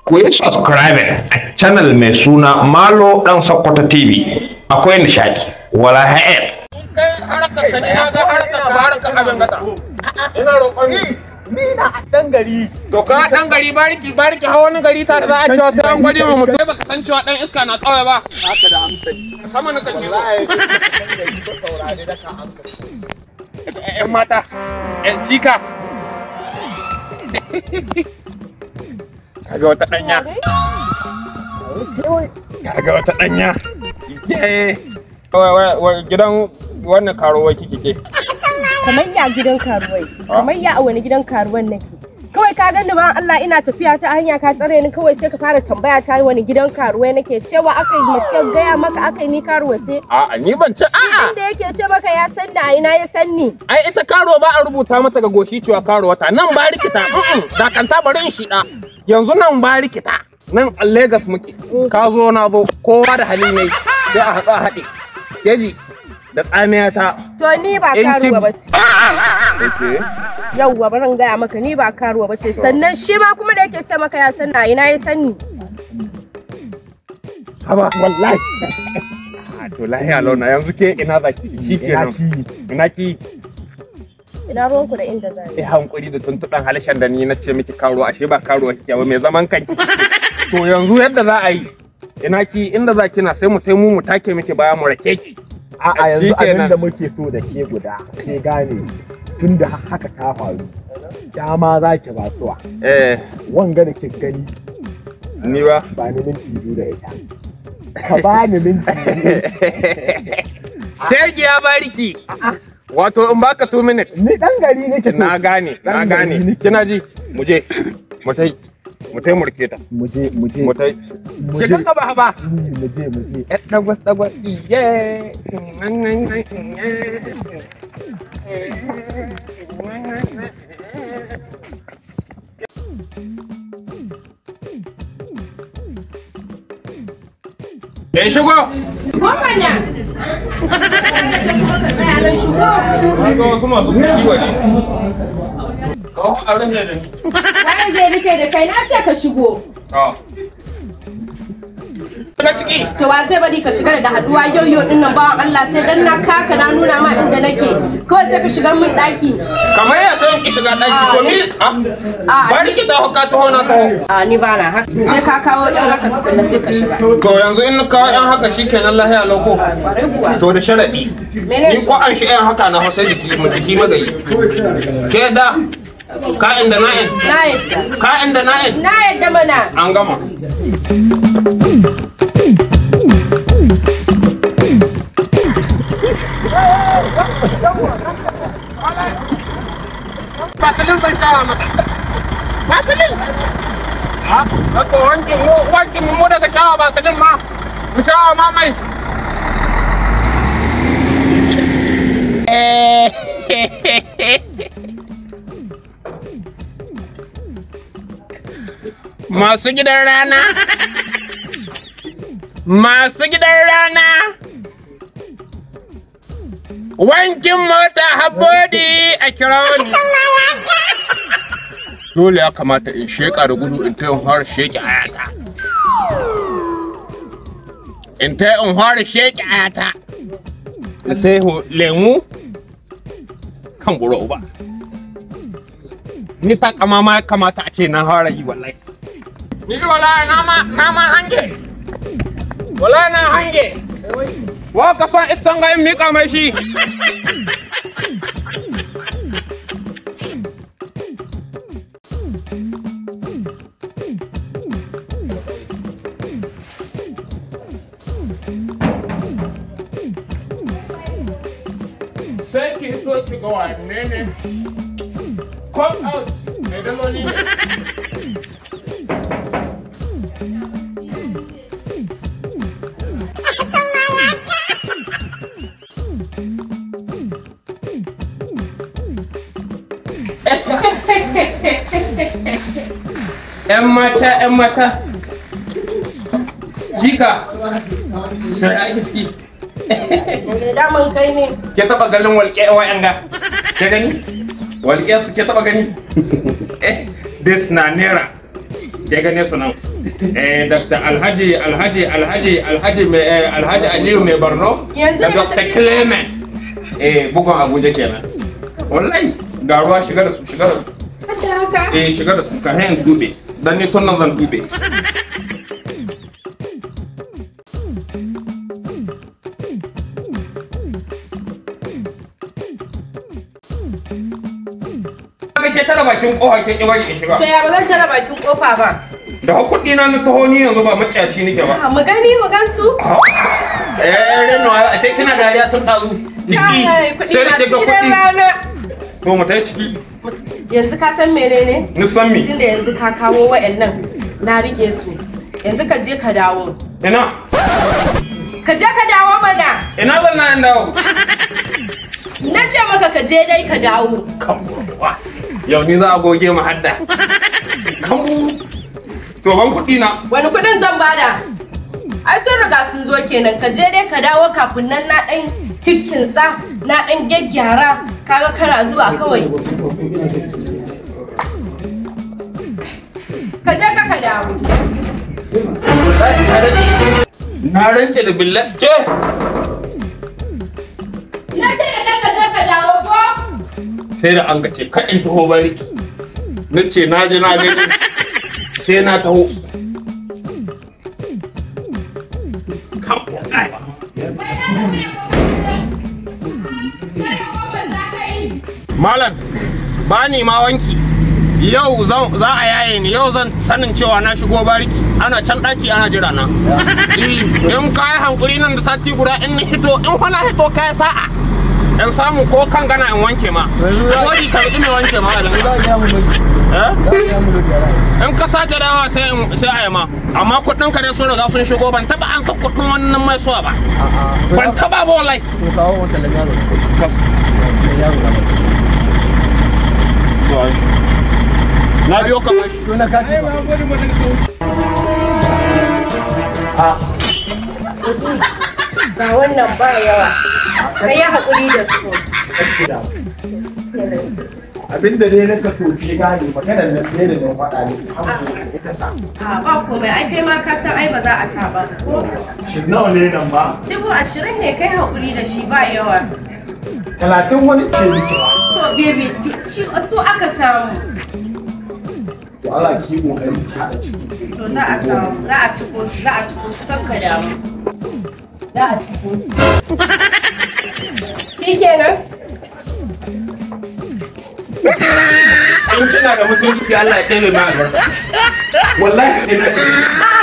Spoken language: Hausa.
ku yi subscribing a channel mai suna Malo Dan Sokoto TV. Akwai nishadi. Wala ha'ed. kai harkar ka ne na ga harkar ka harkar abin gata ina roƙon Ni na dan gari. to ka dan gari bariki bariki hawa wani gari tare za a cewa sai an gwadi ma mutum baka san cewa dan iska na kawai ba Haka da hankali. sama na kace Wallahi dan gari ko saurare da ka hankali. ƴan mata ƴan jika kaga wata danya kaga wata danya Ye. Wai, wai, wai, gidan wannan karuwa kike ke kamar ya gidan karuwai kamar ya a wani gidan karuwan nake kawai ka gani ba Allah ina tafiya ta hanya ka tsare ni kawai sai ka fara tambaya ta wani gidan karuwai nake cewa aka yi mace gaya maka aka yi ni karuwa ce a'a ni ban ce a'a inda yake ce maka ya san da a ina ya san ni ai ita karo ba a rubuta mata ga goshi cewa karo wata nan ba rikita da kanta bari in shida yanzu nan ba rikita nan a Lagos muke ka zo na zo kowa da hali ne sai a haɗu a haɗe keji da tsamiya ta to ni ba In kin- karuwa ba ce yauwa barin gaya maka ni ba karuwa ba ce sannan shi ma kuma da yake ce maka ya san na ina ya san ni haba wallahi Ah, to lahiya launa yanzu ke ina zaki shi ke nan ina ki ina ruwanku da inda zai yi hankuri da tuntuɗan halishan da ni na ce miki karo ashe ba karo kike ba mai zaman kanki to yanzu yadda za a yi ina ki inda za kina sai mu taimu mu take miki baya mu rake ki A'a yanzu Shikenan. abin da muke so da ke guda ke gane tun da haka ta faru dama za ki ba suwa eh wanga da ke gani ni ba ba ni minti biyu da ita ka ba ni minti biyu shege ya bariki wato in baka 2 minutes ni dan gari nake to na gane na Dan gane gari nake. kina ji mu je mu tai mu tai murke ta mu je mu je mu tai mu ke je kan gaba ba mu je mu je Eh, dagwas dagwas iye Ya shigo! Gwamna! Na ga wasu masu kiwo ne. Kawo a rufe da ni. Waye zai rufe da kai na ce ka shigo. Daga ciki! To wa zai bari ka shiga da haduwa yau yau din nan bawan Allah sai dan na kaka na nuna ma inda nake. Kawai sai ka shiga min daki. Kamar ya san ki shiga ɗaki ko mi? A Bari ki taho ka taho na taho. a ni ba na haka. Sai ka kawo ɗan haka tukunna sai ka shiga. To yanzu in na kawo yan haka shikenan lahiya lauko. Kwarai kuwa. To da sharaɗi. Mene Ni ko an shi yan haka na hausa jiki mu jiki magayi. Ke da ka'in da na'in. Na yadda. Ka'in da na'in. Na yadda mana. An gama. Basilin ban shawa mata. Basilin! Ha? Haka wankin mu wankin mu daga shawa basilin ma. Mu shawa ma mai. Masu gidan rana. Masu gidan rana. Wankin mota habodi a kira ni. Dole ya kamata in sheƙa da gudu in ta yin fara sheƙi ayata. In ta in fara sheƙi ayata. Sai ho lemu kan buro ba. Ni ta kama ma kamata a ce na fara yi wallahi. Ni wallahi na ma na ma hange. Wallahi na hange. Wa ka san itan ga in mika mai shi. Sai ki so ki ga wanne ne. Come out. Mai daloli ne. ‘Yan mata, ‘yan mata. Jika. Sai ake ciki. Daman kai ne. Ke taɓa ganin walƙe wa'yanga? Ke gani? Walƙe su ke taɓa gani? Eh, this na naira. ke gane su nan eh dr alhaji alhaji alhaji alhaji mai eh, alhaji aliyu mai borno Yanzu da ne ka dr tafi- clement eh bugun abuja kenan wallahi ga ruwa shiga da su shiga da su Hada haka. eh shiga da su ka hayan dube dan ni tun nan zan dube ke tara bakin kofa ke ki bari in shiga To ya ba zan tara bakin kofa ba. da hakuri na na taho ni yanzu ba maciyaci nake ba Ah, Mu gani mu gan su. eh reno a sai kina dariya tun tazu Ai, jiki kuɗi sai da ke masu ga gidan kuɗi rana. to mu tai ciki Yanzu ka san menene? ni san mi Tunda yanzu ka kawo wa'annan na rike su. Yanzu ka je ka dawo. ina Ka je ka dawo mana. ina zan na dawo Na ce maka ka je dai ka dawo. Kambuwa. Yau ni za a goge mu hadda. Kambu. To ban kuɗi na. Wani kuɗin zan bada? Ai sun riga sun zo kenan ka je dai ka dawo kafin nan na ɗan kikkinsa na ɗan gyaggyara kaga kana zuwa kawai. Ka je ka ka dawo. Na rance da billah. Ke. Na ce da kai ka je ka dawo ko? Sai da an kace ka in taho bariki. Na ce na ji na gani. Sai na taho. Kambu. Wai na tafi da Kai kuma za ka yi. Malam, ba ni ma wanki. Yau zan- za a yaye ni, yau zan sanin cewa na shigo bariki. Ana can ɗaki ana jira na. Eh, In ka yi hankuri nan da sati guda in ni hito, in wani hito ka yi sa'a. In samu ko kan gana in wanke ma. Wani ka mai wanke ma. Eh? In ka sake dawa sai in- sai a yi ma. Amma kuɗin ka dai sun riga sun shigo ban taɓa an sa kuɗin wannan mai suwa ba. Ban taɓa ba wallahi. Na biyo ka bashi. Ga wannan ba yawa. Ka yi haƙuri da su. abinda dai na kaso ke gane maganar nan ne da na faɗa ne ita ta A ba komai ai kai ma ka san ai ba za a sa ba. Ko shi nawa ne nan ba dubu ashirin ne kai haƙuri da shi ba yawa. talatin wani ce miki ba To baby shi su aka samu. to Allah ki kokari ki haɗa ciki To za a samu za a ciko su za a ciko su kanka damu. Za a ciko su. Shi kenan? in kina da mutunci Allah ya tsere ma albarka wallahi sai na